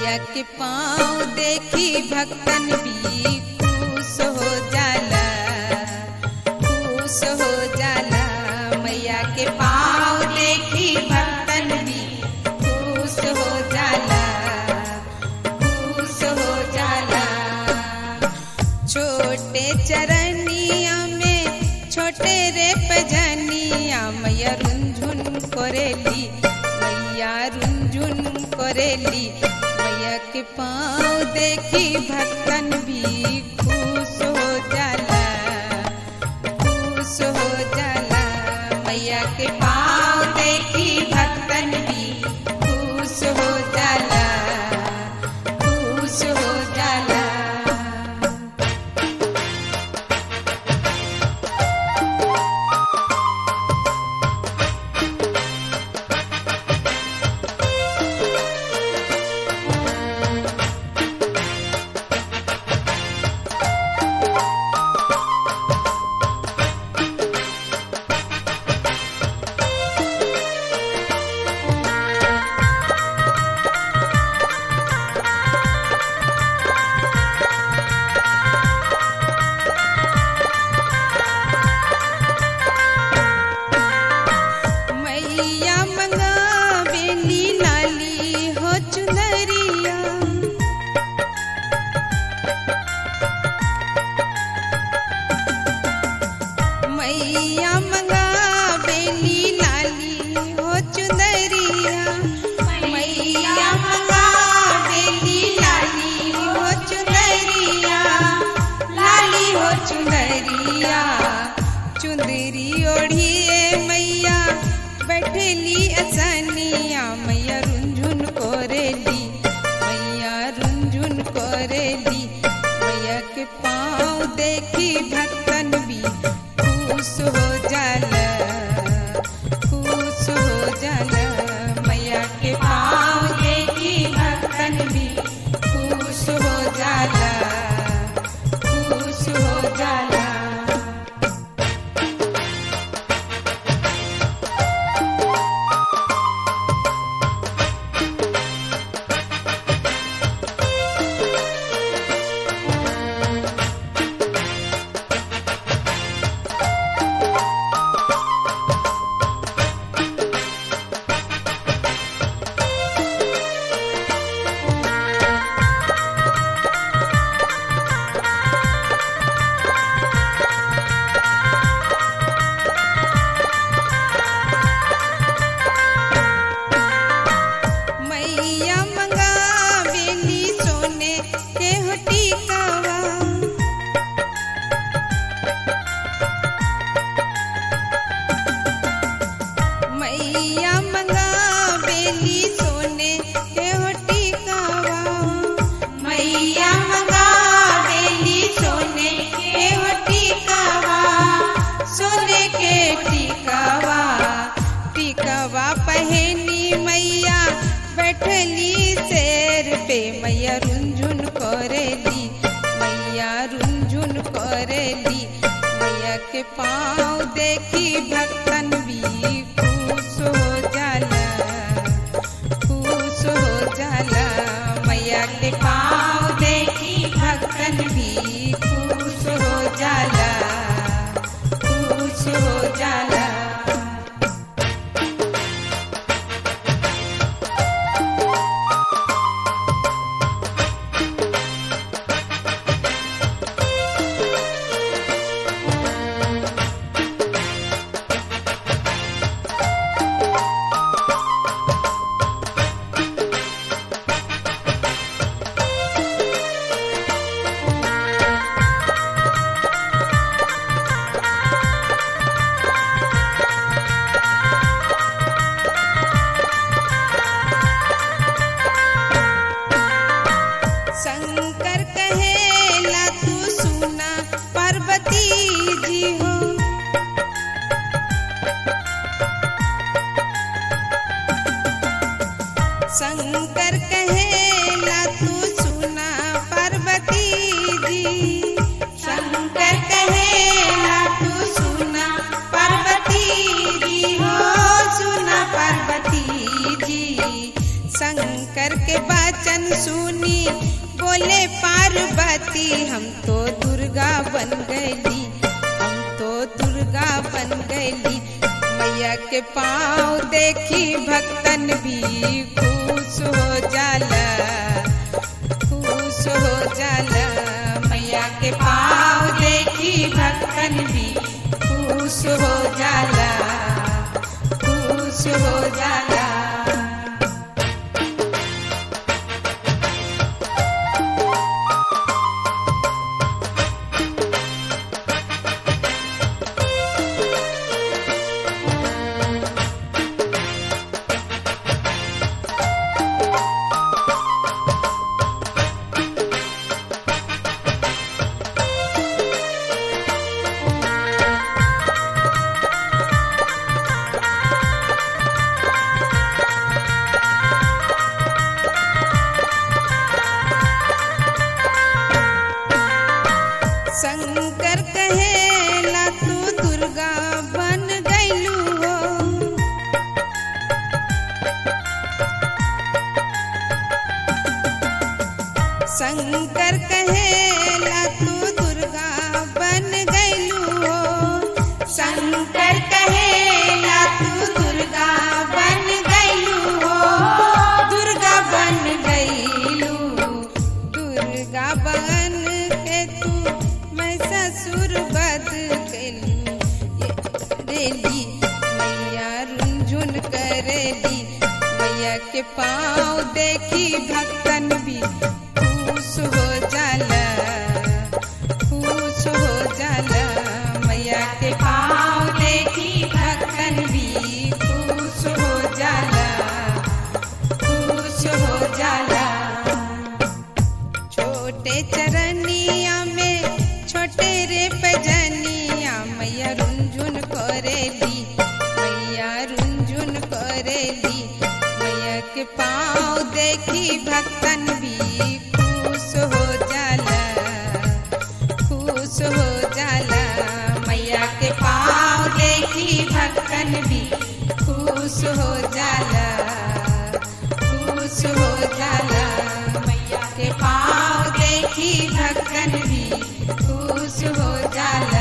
मैया के पाँव देखी भक्तन भी खुश हो जाला खुश हो जाला मैया के पाँव देखी भक्तन भी खुश हो जाला खुश हो जाला छोटे चरनिया में छोटे रे पजनिया मैया रुंझुन करेली मैया रुंझुन करेली मैया के पाँव देखी भक्तन भी खुश हो जाला खुश हो जाला मैया के पाँव देखी भक्तन भी खुश हो जाला खुश हो जाला मैया मंगावेली लाली हो चुनरिया मैया मंगावेली लाली हो चुनरिया मैया मंगावेली लाली हो चुनरिया लाली हो चुनरिया चुंदरी ओढ़िए मैया बैठेली असनिया मैया रुंझुन कोरेली मैया रुंझुन कोरेली मैया के पाँव देखी भक्तन भी खुश हो जाला खुश हो जाला मैया के पाँव देखी भक्तन भी खुश हो जाला खुश हो जाला मैया मंगावेली सोने के हो टीकावा मैया मंगावेली सोने के हो टीकावा मैया मंगावेली सोने के हो टीकावा सोने के टीकावा टीकावा पहनी मैया बैठली शेर पे मैया रुंझुन करेली मैया रुंझुन करेली मैया के पाँव देखी भक्तन भी खुश हो जाला खुश हो जाला मैया के पाँव देखी भक्तन भी खुश हो जाला खुश हो जाला सुनी बोले पार्वती हम तो दुर्गा बन गईली हम तो दुर्गा बन गईली मैया के पाँव देखी भक्तन भी खुश हो जाला खुश हो जाला मैया के पाँव देखी भक्तन भी खुश हो जाला खुश हो जाला शंकर कहेला तू दुर्गा बन गईलू हो शंकर कहेला तू दुर्गा बन गईलू हो शंकर कहेला तू दुर्गा बन गईलू हो दुर्गा बन गईलू दुर्गा बन के तू मैं ससुर बद कैलू रेली मैया रुंझुन करेली मैया के पाँव देखी भक्तन भी खुश हो जाला खुश हो जाला मैया के पाँव देखी भक्तन भी खुश हो जाला खुश हो जाला छोटे चरनिया में छोटे रे पजनिया मैया रुंझुन करेली मैया रुंझुन करेली मैया के पाँव देखी भक्तन भी खुश हो जाला खुश हो जाला मैया के पाँव देखी भक्तन भी खुश हो जाला खुश हो जाला मैया के पाँव देखी भक्तन भी खुश हो जाला